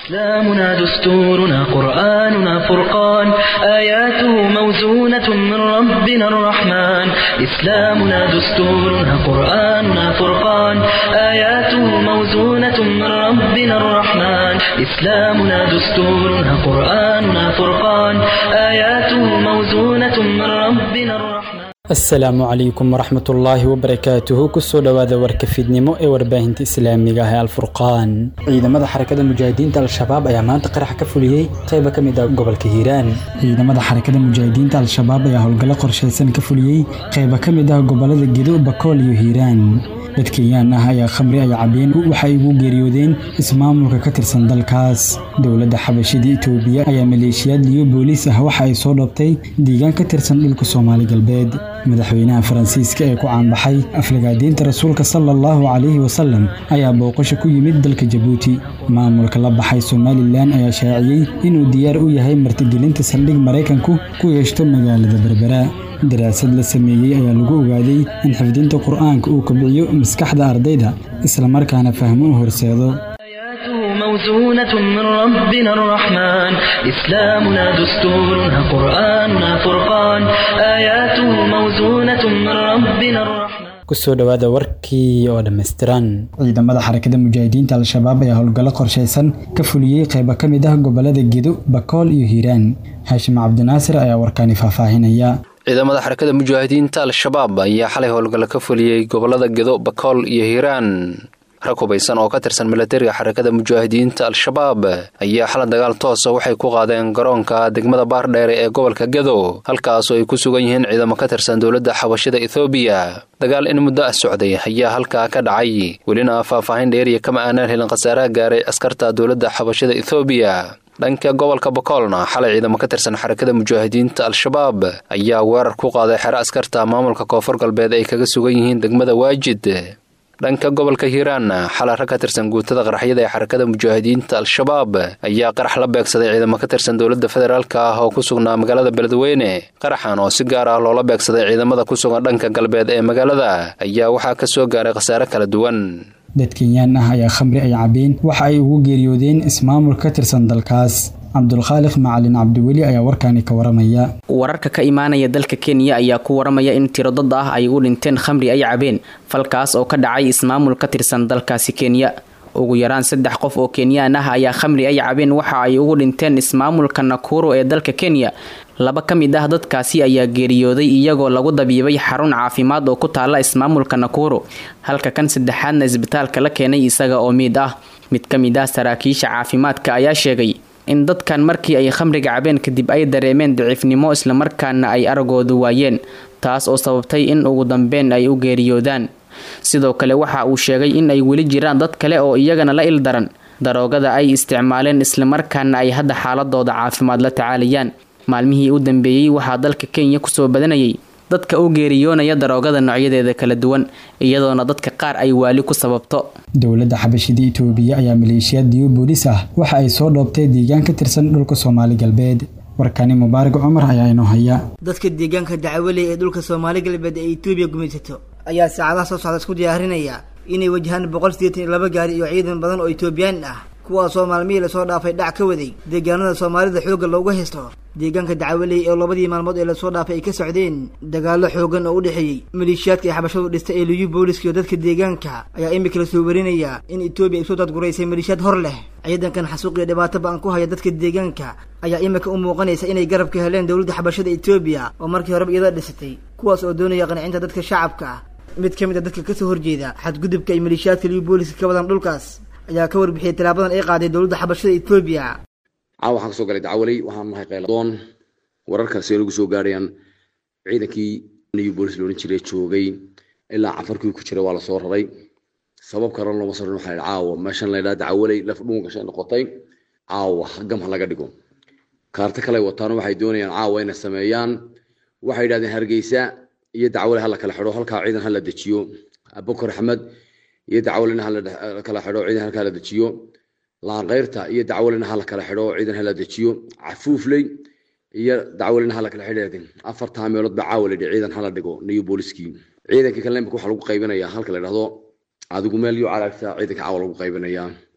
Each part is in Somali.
إسلامنا دستورنا قرآننا فرقان آياته موزونة من ربنا الرحمن إسلامنا دستورنا قرآننا فرقان آياته موزونة من ربنا الرحمن إسلامنا دستورنا قرآننا فرقان آياته موزونة من ربنا الرحمن asalaamu calaykum waraxmatullaahi wabarakaatuhu kusoo dhowaada warka fiidnimo ee warbaahinta islaamiga ah ee alfurqaan ciidamada xarakada mujaahidiinta al-shabaab ayaa maanta qarax ka fuliyey qayba ka mid ah gobolka hiiraan ciidamada xarakada mujaahidiinta al-shabaab ayaa howlgallo qorshaysan ka fuliyey qayba ka mid ah gobolada gedo bakool iyo hiiraan dad kenyaan ah ayaa khamri ay cabeen waxay ugu geeriyoodeen ismaamulka ka tirsan dalkaas dowladda xabashida itoobiya ayaa maleeshiyaad liyo booliis ah waxa ay soo dhoobtay deegaan ka tirsan dhulka soomaali galbeed madaxweynaha faransiiska ee ku caanbaxay aflagaadiinta rasuulka sala allahu calayhi wasalam ayaa booqasho ku yimid dalka jabuuti maamulka la baxay somalilan ayaa shaaciyey inuu diyaar u yahay martigelinta saldhig maraykanku ku yeeshto magaalada berbera daraasad la sameeyey ayaa lagu ogaaday in xifdinta qur'aanka uu kobciyo maskaxda ardayda islamarkaana fahmo u horseedo آياته موزونة من ربنا الرحمن إسلامنا دستورنا قرآننا فرقان آياته موزونة من ربنا الرحمن kusoo dhowaada warkii oo dhammaystiran ciidamada xarakada mujaahidiinta al-shabaab ayaa howlgallo qorshaysan ka fuliyey qayba ka mid ah gobolada gedo bakool iyo hiiraan haashim cabdinaasir ayaa warkaani faahfaahinaya ciidamada xarakada mujaahidiinta al-shabaab ayaa xalay howlgallo ka fuliyey gobolada gedo bakool iyo hiiraan rag hubaysan oo ka tirsan milatariga xarakada mujaahidiinta al-shabaab ayaa xala dagaal toosa waxay ku qaadeen garoonka degmada baardheere ee gobolka gedo halkaasoo ay ku sugan yihiin ciidamo ka tirsan dowladda xabashida ethoobiya dagaal in muddo ah socday ayaa halkaa ka dhacay welina faahfaahin dheeriya kama aanaan helin khasaaraha gaaray askarta dowladda xabashida ethoobiya dhanka gobolka bakoolna xalay ciidamo ka tirsan xarakada mujaahidiinta al-shabaab ayaa weerar ku qaaday xero askarta maamulka koonfur galbeed ay kaga sugan yihiin degmada waajid dhanka gobolka hiiraanna xalay rag ka tirsan guutada qaraxyada ee xarakada mujaahidiinta al-shabaab ayaa qarax la beegsaday ciidamo ka tirsan dowladda federaalk ah oo ku sugnaa magaalada beledweyne qaraxan oo si gaar ah loola beegsaday ciidamada ku sugan dhanka galbeed ee magaalada ayaa waxaa ka soo gaaray khasaare kala duwan dad kenyaan ah ayaa khamri ay cabeen waxa ay ugu geeriyoodeen ismaamul ka tirsan dalkaas cabdulkhaaliq macalin cabdiweli ayaa warkaani ka waramaya wararka ka imaanaya dalka kenya ayaa ku waramaya in tiro dad ah ay u dhinteen khamri ay cabeen falkaas oo ka dhacay ismaamul ka tirsan dalkaasi kenya ugu yaraan saddex qof oo kenyaan ah ayaa khamri ay cabeen waxa ay ugu dhinteen ismaamulka nakuro ee dalka kenya laba ka mid ah dadkaasi ayaa geeriyooday iyagoo lagu dabiibay xarun caafimaad oo ku taala ismaamulka nakuro halka kan saddexaadna isbitaalka la keenay isaga oo miid ah mid ka mid ah saraakiisha caafimaadka ayaa sheegay in dadkan markii ay khamriga cabeen kadib ay dareemeen daciifnimo islamarkaana ay aragoodu waayeen taas oo sababtay in ugu dambeyn ay u geeriyoodaan sidoo kale waxa uu sheegay in ay weli jiraan dad kale oo iyagana la ildaran daroogada ay isticmaaleen islamarkaana ay hadda xaaladooda caafimaad la tacaalayaan maalmihii u dambeeyey waxaa dalka kenya kusoo badanayay dadka u geeriyoonaya daroogada noocyadeeda kala duwan iyadoona dadka qaar ay waali ku sababto dowladda xabashida itoobiya ayaa maleeshiyaad diyo booliis ah waxa ay soo dhoobtay deegaan ka tirsan dhulka soomaali galbeed warkani mubaarak cumar ayaa inoo haya dadka deegaanka dacwaley ee dhulka soomaali galbeed ee itoobiya gumaysato ayaa saacadaha soo socda isku diyaarinaya inay wajahaan boqol sideetan iyo laba gaari iyo ciidan badan oo itoobiyaan ah kuwaasoo maalmihii lasoo dhaafay dhac ka waday deegaanada soomaalida xoogga loogu haysto deegaanka dacwaley oo labadii maalmood ee lasoo dhaafay ay ka socdeen dagaallo xoogan oo u dhexeeyey maleeshiyaadka ay xabashadu dhistay ee liyu booliska iyo dadka deegaanka ayaa imika la soo warinaya in etoobiya ay soo dadguraysay maleeshiyaad hor leh ciidankan xasuuq iyo dhibaato ba-an ku haya dadka deegaanka ayaa imika u muuqanaysa inay garab ka heleen dowladda xabashada etoobiya oo markii horeba iyada dhisatay kuwaas oo doonaya qancinta dadka shacabka ah mid ka mid a dadka kasoo horjeeda xadgudubka ay maleeshiyaadka liyu booliska ka wadaan dhulkaas ayaa ka warbixiyay tallaabadan ay qaaday dowladda xabashada etoobiya caawa waxaan kasoo galay dacwaley waxaan nahay qayladoon wararkaasi nagu soo gaarayaan ciidankii new bolis loohan jiray joogay ilaa cafarkii ku jiray waa lasoo raray sabab karan looma soo waxaa yidhi caawa meeshan la yidhaha dacwaley laf dhuun gashay noqotay caawa gam ha laga dhigo kaarto kale wataano waxay doonayaan caawa inay sameeyaan waxay yidhahdeen hargeysa iyo dacwaley hala kala xidho halkaa ciidan hala dejiyo abukar axmed iyo dacwalena hala kala xidho ciidan halkaa la dejiyo laanqeyrta iyo dacwalena hala kala xidho ciidan hala dejiyo cafuufley iyo dacwalena hala kala xidheedin afartaa meelood baa caawa layidhi ciidan hala dhigo niyo booliskii ciidankii kale imika waxaa lagu qaybinayaa halka la yidhahdo adigu meel yo calaagta ciidanka caawa lagu qaybinayaa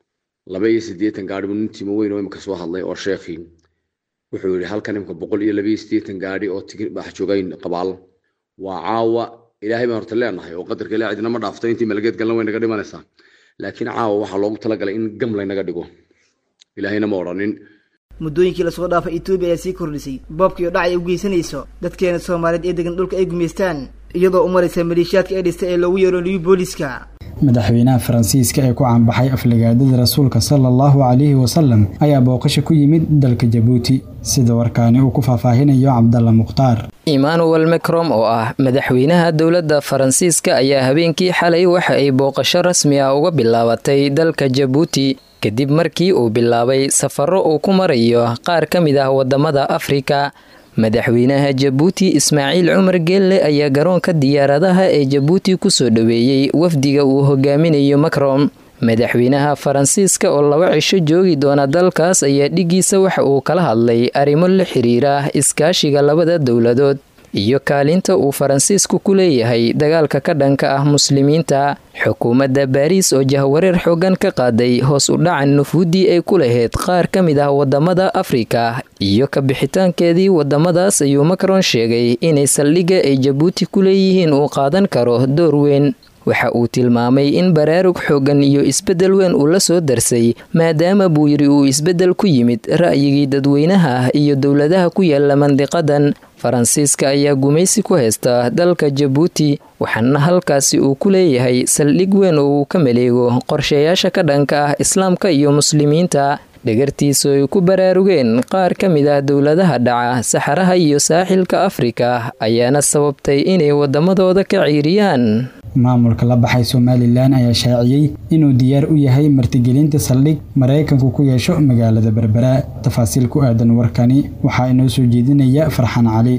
laba iyo siddeetan gaadhi buu nin timo weyn oo imika soo hadlay oo sheekhii wuxuu yidhi halkan imika boqol iyo laba iyo siddeetan gaadhi oo tigi bax joogayn qabaal waa caawa ilaahay baan horta leenahay oo qadarka ilaa cidina ma dhaafto intii malageed galna way naga dhimanaysaa laakiin caawa waxaa loogu talagalay in gam laynaga dhigo ilaahayna ma odhanin muddooyinkii lasoo dhaafay etoobiya ayaa sii kordhisay boobkii oo dhac ay u geysanayso dadkeena soomaaliyeed ee degan dhulka ay gumaystaan iyadoo u maraysa maleeshiyaadka ay dhistay ee loogu yeero liyu booliska madaxweynaha faransiiska ee ku caanbaxay aflagaadada rasuulka sala allahu calayhi wasalam ayaa booqasho ku yimid dalka jabuuti sida warkaani uu ku faahfaahinayo cabdalla mukhtaar emmanuel macrom oo ah madaxweynaha dowladda faransiiska ayaa habeenkii xalay waxa ay booqasho rasmi ah uga bilaabatay dalka jabuuti kadib markii uu bilaabay safaro uu ku marayo qaar ka mid ah wadamada afrika madaxweynaha jabuuti ismaaciil cumar geelle ayaa garoonka diyaaradaha ee jabuuti kusoo dhoweeyey wafdiga uu hogaaminayo macrom madaxweynaha faransiiska oo laba cisho joogi doona dalkaas ayaa dhigiisa waxa uu kala hadlay arrimo la xiriira iskaashiga labada dowladood iyo kaalinta uu faransiisku ku leeyahay dagaalka ka dhanka ah muslimiinta xukuumadda baariis oo jahwareer xoogan ka qaaday hoos u dhacan nufuuddii ay ku lahayd qaar ka mid ah wadamada afrika iyo ka bixitaankeedii wadamadaas ayuu macron sheegay inay saldhigga ay jabuuti ku leeyihiin uu qaadan karo door weyn waxa uu tilmaamay in baraarug xoogan iyo isbeddel weyn uu la soo darsay maadaama buu yidhi uu isbeddel ku yimid ra'yigii dadweynaha ah iyo dowladaha ku yaala mandiqadan faransiiska ayaa gumaysi ku haysta dalka jabuuti waxaana halkaasi uu ku leeyahay saldhig weyn oo uu ka maleego qorshayaasha ka dhanka ah islaamka iyo muslimiinta dhagartiisu ay ku baraarugeen qaar ka mid ah dowladaha dhaca saxaraha iyo saaxilka afrika ayaana sababtay inay wadamadooda ka ciiriyaan maamulka la baxay somalilan ayaa shaaciyey inuu diyaar u yahay martigelinta saldhig maraykanku ku yeesho magaalada berbera tafaasiil ku aadan warkani waxaa inoo soo jeedinaya farxan cali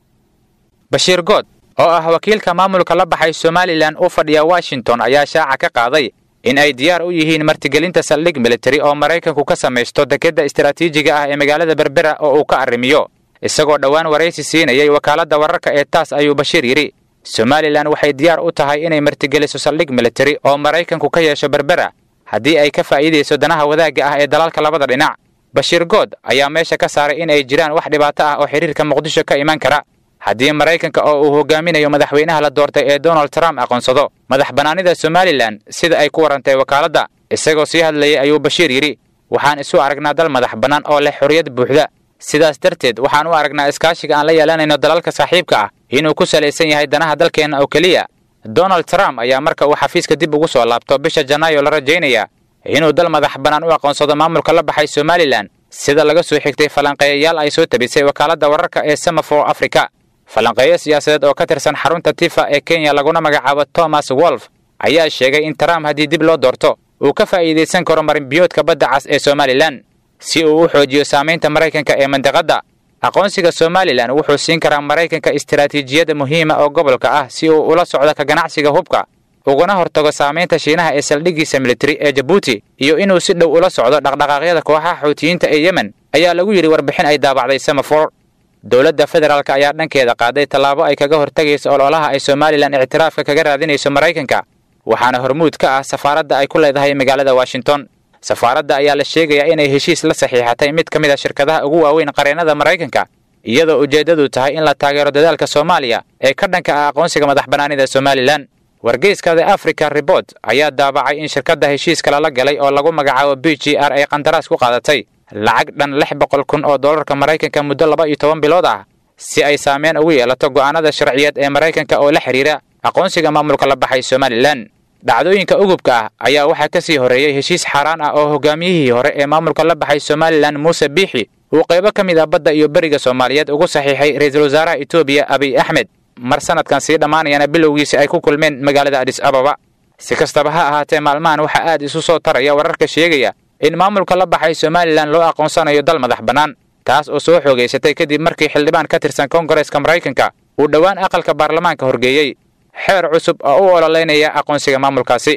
bashiir good oo ah wakiilka maamulka la baxay somalilan u fadhiya washington ayaa shaaca ka qaaday in ay diyaar u yihiin martigelinta saldhig militari oo maraykanku ka samaysto dekedda istaraatiijiga ah ee magaalada berbera oo uu ka arrimiyo isagoo dhowaan waraysi siinayay wakaaladda wararka ee taas ayuu bashiir yidhi somalilan waxay diyaar u tahay inay martigeliso saldhig militari oo maraykanku ka yeesho berbera haddii ay ka faa'iidayso danaha wadaagga ah ee dalalka labada dhinac bashiir good ayaa meesha ka saaray in ay jiraan wax dhibaato ah oo xidhiirka muqdisho ka iman kara haddii maraykanka oo uu hogaaminayo madaxweynaha la doortay ee donald trump aqoonsado madax bannaanida somalilan sida ay ku warantay wakaaladda isagoo sii hadlayay ayuu bashiir yidhi waxaan isu aragnaa dal madax bannaan oo leh xorriyad buuxda sidaas darteed waxaan u aragnaa iskaashiga aan la yeelanayno dalalka saaxiibka ah inuu ku salaysan yahay danaha dalkeenna oo keliya donald trump ayaa marka uu xafiiska dib ugu soo laabto bisha janaayo la rajaynaya inuu dal madax bannaan u aqoonsado maamulka la baxay somalilan sida laga soo xigtay falanqeeyayaal ay soo tabisay wakaaladda wararka ee semafor africa falanqeeyo siyaasadeed oo ka tirsan xarunta tifa ee kenya laguna magacaabo thomas wolf ayaa sheegay in trump haddii dib loo doorto uu ka faa'iidaysan karo marinbiyoodka badda cas ee somalilan si uu u xoojiyo saamaynta maraykanka ee mandiqadda aqoonsiga somalilan wuxuu siin karaa maraykanka istaraatiijiyada muhiima oo gobolka ah si uu ula socdo ka ganacsiga hubka uguna hortago saamaynta shiinaha ee saldhiggiisa militari ee jabuuti iyo inuu si dhow ula socdo dhaqdhaqaaqyada kooxaha xuutiyiinta ee yemen ayaa lagu yidhi warbixin ay daabacday semafor dowladda federaalk ayaa dhankeeda qaaday tallaabo ay kaga hortagayso ololaha ay somalilan ictiraafka kaga raadinayso maraykanka waxaana hormuud ka ah safaaradda ay ku leedahay magaalada washington safaaradda ayaa la sheegayaa inay heshiis la saxiixatay mid ka mid a shirkadaha ugu waaweyn qareennada maraykanka iyadoo ujeeddadu tahay in la taageero dadaalka soomaaliya ee ka dhanka ah aqoonsiga madax bannaanida somalilan wargeyska the africa report ayaa daabacay in shirkadda heshiiska lala galay oo lagu magacaabo b g r ay qandaraas ku qaadatay lacag dhan lix boqol kun oo dollarka maraykanka muddo laba iyo toban bilood ah si ay saameyn ugu yeelato go'aanada sharciyeed ee maraykanka oo la xidhiira aqoonsiga maamulka la baxay somalilan dhacdooyinka ugubka ah ayaa waxaa ka sii horreeyey heshiis xaaraan ah oo hogaamiyihii hore ee maamulka la baxay somalilan muuse biixi uu qaybo ka mid ah badda iyo beriga soomaaliyeed ugu saxiixay ra-iisul wasaaraha etoobiya abiy axmed mar sanadkan sii dhammaanayana bilowgiisi ay ku kulmeen magaalada adis ababa si kastaba ha ahaatee maalmahan waxaa aad isu soo taraya wararka sheegaya in maamulka la baxay somalilan loo aqoonsanayo dal madax bannaan taas oo soo xoogaysatay kadib markii xildhibaan ka tirsan koongareeska maraykanka uu dhowaan aqalka baarlamaanka horgeeyey xeer cusub oo u ololeynaya aqoonsiga maamulkaasi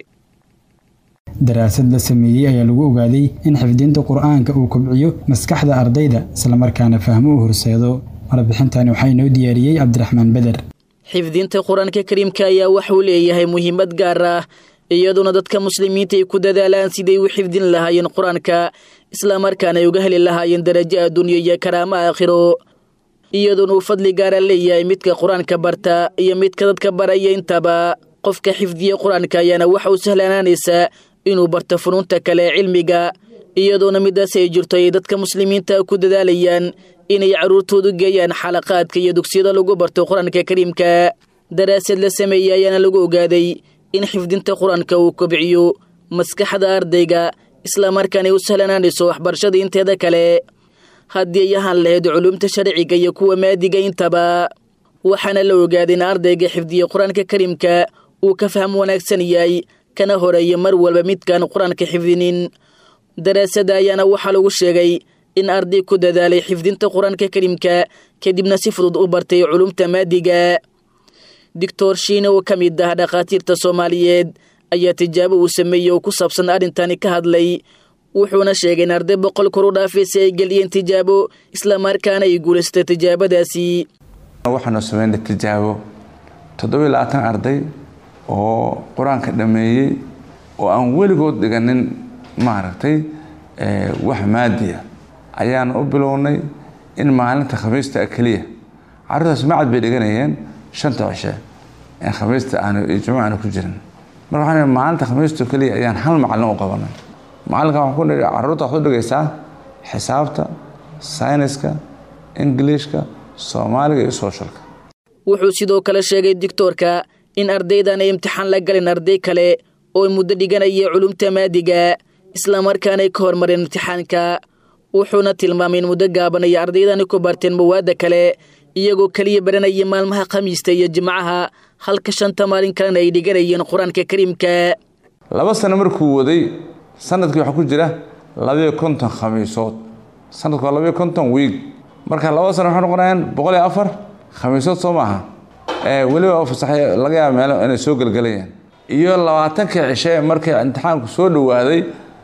daraasad la sameeyey ayaa lagu ogaaday in xifdinta qur-aanka uu kobciyo maskaxda ardayda islamarkaana fahmo u horseedo warbixintani waxaa inoo diyaariyey cabdiraxmaan beder xifdinta qur-aanka kariimka ayaa waxauu leeyahay muhiimad gaar ah iyadoona dadka muslimiinta ay ku dadaalaan siday u xifdin lahaayeen qur-aanka islamarkaana ay uga heli lahaayeen darajo adduunyo iyo karaamo aakhiro iyadoona uu fadli gaara leeyahay midka qur-aanka barta iyo midka dadka baraya intaba qofka xifdiya qur-aanka ayaana waxa uu sahlanaanaysaa inuu barto funuunta kale ee cilmiga iyadoona midaas ay jirto ay dadka muslimiinta ku dadaalayaan inay carruurtoodu geeyaan xalaqaadka iyo dugsiyada lagu barto qur-aanka kariimka daraasad la sameeyey ayaana lagu ogaaday in xifdinta qur-aanka uu kobciyo maskaxda ardayga islamarkaana ay u sahlanaanayso waxbarashada inteeda kale haddii ay ahaan lahayd culumta sharciga iyo kuwa maadiga intaba waxaana la ogaaday in ardayga xifdiya qur-aanka kariimka uu ka faham wanaagsan yahay kana horeeya mar walba midkaan qur-aanka xifdinin daraasada ayaana waxaa lagu sheegay in arday ku dadaalay xifdinta qur-aanka kariimka kadibna si fudud u bartay culumta maadiga doctor shiine oo ka mid ah dhakhaatiirta soomaaliyeed ayaa tijaabo uu sameeyey oo ku saabsan arrintani ka hadlay wuxuuna sheegay in arday boqol kor u dhaafay si ay geliyeen tijaabo islamarkaana ay guulaystay tijaabadaasi waxaanu sameynay tijaabo toddobiyo labaatan arday oo qur-aanka dhammeeyey oo aan weligood dhiganin maaragtay wax maadiya ayaanu u bilownay in maalinta khamiista keliya carruurtaas macad bay dhiganayeen shanta cishe in khamiista aanu iyo jumuca aanu ku jirin marka waxaan maalinta khamiista keliya ayaan hal macallin u qabanay macallinka waxaan ku nidhi carruurta waxaad u dhigaysaa xisaabta sayniska ingiliishka soomaaliga iyo sooshalka wuxuu sidoo kale sheegay dictoorka in ardaydan ay imtixaan la galin arday kale oo muddo dhiganaya culumta maadiga islamarkaana ay ka hormareen imtixaanka wuxuuna tilmaamay in muddo gaaban ay ardaydani ku barteen mawaadda kale iyagoo keliya baranaya maalmaha khamiista iyo jimcaha halka shanta maalin kalena ay dhiganayeen qur-aanka kariimka laba sano markuu waday sanadkii waxaa ku jira labayo konton khamiisood sanadku waa labayo konton wiig marka laba sano waxay noqonayaan boqol iyo afar khamiisood soo maaha weliba fasaxay laga yaaba meelo inay soo gelgelayaan iyo labaatankii cishe markii imtixaanku soo dhowaaday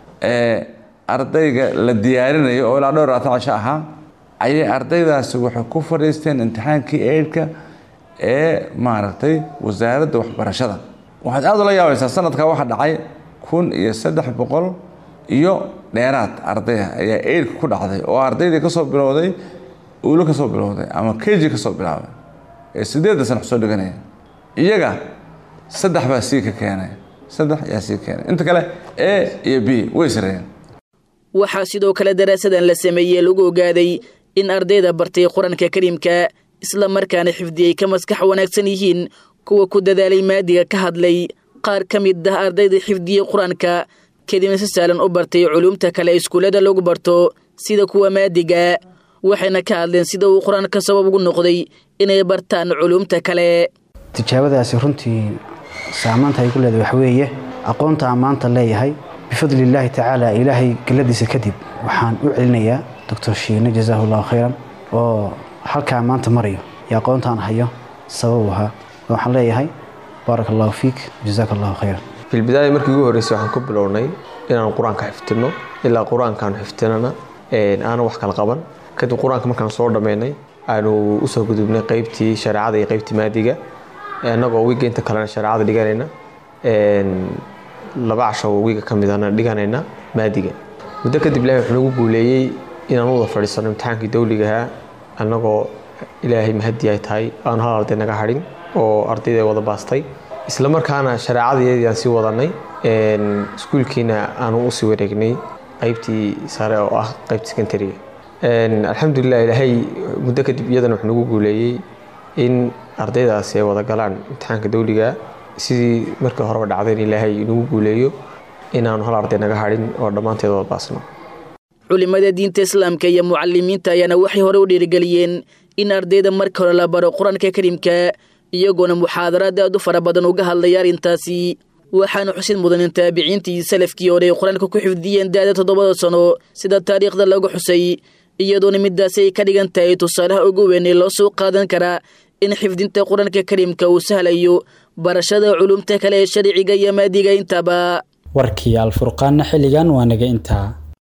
ardayga la diyaarinayo oo ilaa dhowr labaatan cisho ahaa ayay ardaydaasi waxay ku fadhiisteen imtixaankii eidhka ee maaragtay wasaaradda waxbarashada waxaad aada ula yaabaysaa sanadkaa waxaa dhacay kun iyo saddex boqol iyo dheeraad ardaya ayaa eidhka ku dhacday oo ardaydii kasoo bilowday ulo kasoo bilowday ama keji kasoo bilaabay ee sideedda sana soo dhiganaya iyaga saddex baa sii ka keenay saddex yaa sii keenay inta kale a iyo b way sareeyeen waxaa sidoo kale daraasadan la sameeyey lagu ogaaday in ardayda bartay qur-aanka kariimka isla markaana xifdiyey ka maskax wanaagsan yihiin kuwa ku dadaalay maadiga ka hadlay qaar ka mid ah ardayda xifdiyey qur-aanka kadibna si saalan u bartay culuumta kale iskuullada lagu barto sida kuwa maadiga waxayna ka hadleen sida uu qur-aanka sabab ugu noqday inay bartaan culuumta kale tijaabadaasi runtii saamaanta ay ku leedahay waxweeye aqoonta aan maanta leeyahay bifadli illaahi tacaala ilaahay geladiisa kadib waxaan u celinayaa doctor shiine jazaahu allahu khayran oo halkaa maanta marayo iyo aqoontaan hayo sabab ahaa waxaan leeyahay baarak allahu fiik jazaaka allahu khayran filbidaaya markii ugu horreysay waxaan ku bilownay inaan qur-aanka xifdino ilaa qur-aankaan xifdinana aanan wax kala qaban kadib qur-aanka markaan soo dhammaynay aanu usoo gudubnay qeybtii shareecada iyo qeybtii maadiga annagoo wiiga inta kalena shareecada dhiganayna laba casho wiiga ka midana dhiganayna maadiga muddo kadib ilaahay wuxuu nagu guuleeyey inaan u wada fadhiisano imtixaankii dawligahaa annagoo ilaahay mahadi ay tahay aanu hal arday naga hadhin oo ardayda wada baastay isla markaana shareecadayeedii aan sii wadanay iskuulkiina aanu usii wareegnay qeybtii sare oo ah qeybta secondariga alxamdulilah ilaahay muddo kadib iyadana wuxuu nagu guuleeyey in ardaydaasi ay wada galaan imtixaanka dawliga sidii markii horeba dhacdayn ilaahay inagu guuleeyo inaanu hal arday naga hadhin oo dhammaanteed wada baasno culimada diinta islaamka iyo mucalimiinta ayaana waxay hore u dhiirigeliyeen in ardayda marka hore la baro qur-aanka kariimka iyagoona muxaadaraad aad u fara badan uga hadlaya arrintaasi waxaana xusid mudan in taabiciintii salafkii hore ay qur-aanka ku xifdiyeen da-da toddobada sano sida taariikhda lagu xusay iyadoona midaasi ay ka dhigan tahay tusaalaha ugu weyn ee loo soo qaadan karaa in xifdinta qur-aanka kariimka uu sahlayo barashada culumta kale ee sharciga iyo maadiga intaba warkii alfurqaanna xilligan waa naga intaa